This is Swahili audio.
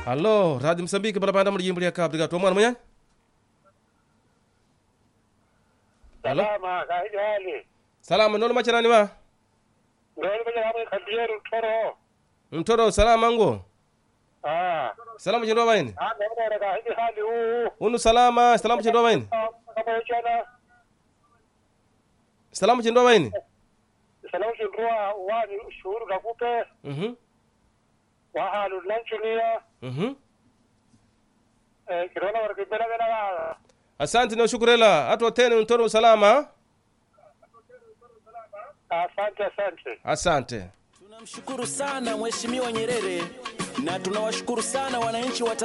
Alô, Rádio Moçambique, para banda mujimbo ya Cabo Delgado. Mwana mwenye? Alô? salama kahili hali Salama, nono macharani wa? ndoni mwenye kamwe kadiyeru toro Mtoro, salama ngo? ah Salama chindwa baini? ah ndoni kahili hali huu Unu salama, salama chindwa baini? kama chana Salama chindwa baini? salamu chindua wani shuhuru kakupe Mhm. wahalu lanchunia Mhm. eh kirona warkibela bela Asante na shukurela. Atu tene mtoro salama. asante asante Asante. Tunamshukuru sana Mheshimiwa Nyerere na tunawashukuru sana wananchi wa